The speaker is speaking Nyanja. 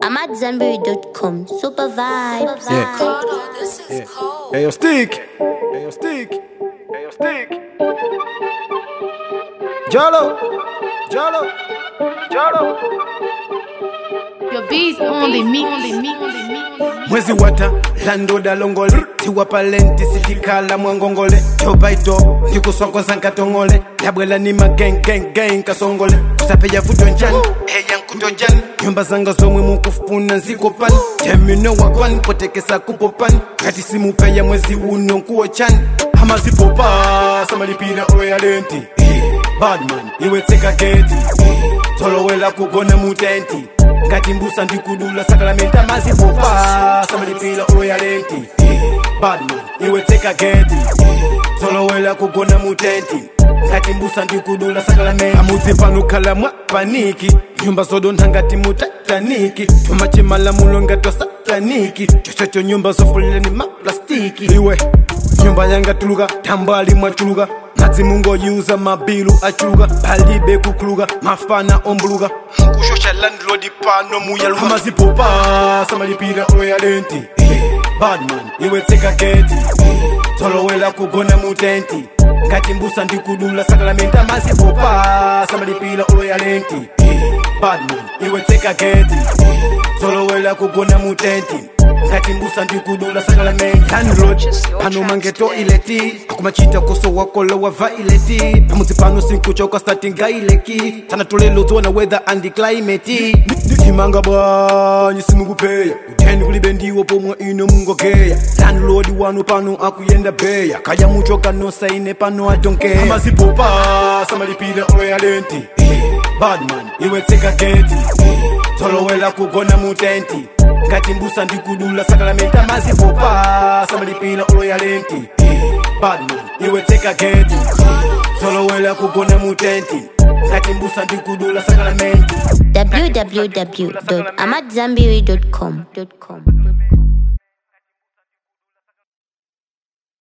I'm at Zenberry.com. Super vibes. Yeah. This is Yeah. cold. Hey, yo, stick. Hey, yo, stick. Hey, yo, stick. Jolo. Jolo. Jolo. Your beats only me, only me, only me. mwezi wata landoda longole tiwapa lenti sitikhala mwangongole jobaito ndikuswakosa nkatongole ndabwela ni magengengeng kasongole kusapeya vuto njani eya nkuto njani nyumba zanga zomwe mukufuna nzikopani temino wakwan potekesa kupopani ngati simupeya mwezi uno nkuwo chani amazipopa samalipira oya lenti badman iwe tseka geti tolowela kugona mutenti ngati mbusa ndikudula sakalamenta mazipopa samalipira oyalenti badman iwe tseka geti tolowela kugona mutenti ngati mbusa ndikudula sakalamenta amudzi pano khala mwa paniki nyumba zodontha ngati mutataniki tumachimalamulo ngati sataniki chochocho nyumba zofulira ni maplastiki iwe nyumba yangatuluka tambali mwachuluka madzi mungoyuza mabilu achuluka palibe kukhuluka mafana ombuluka mukushosha landlord pano muyaluka amazipopa samalipira oyalenti badman iwe tseka geti tolowela kugona mutenti ngati mbusa ndikudula sakalamenta amazipopa samalipira oyalenti badman iwe tseka geti tolowela kugona mutenti ngati mbusa ndikudula sakalamenta landlord pano mangeto ileti akumachita koso wakolo wa vaileti pamudzi pano sinkuchoka statinga ileki sana tolelo dzona weather and climate ndimanga bwanyi simukupeya uteni kulibe ndiwo pomwe ino mungogeya landlord wanu pano akuyenda beya kaya muchoka nosaine pano adonkeya amazipopa samalipira oyalenti badman iwe tseka geti tolowela kugona mutenti ngati mbusa ndikudula sakalamenta mazipopa samalipira oloyalenti badman iwe tseka geti tolowela kugona mutenti ngati mbusa ndikudula sakalamenti www.amatzambiri.com.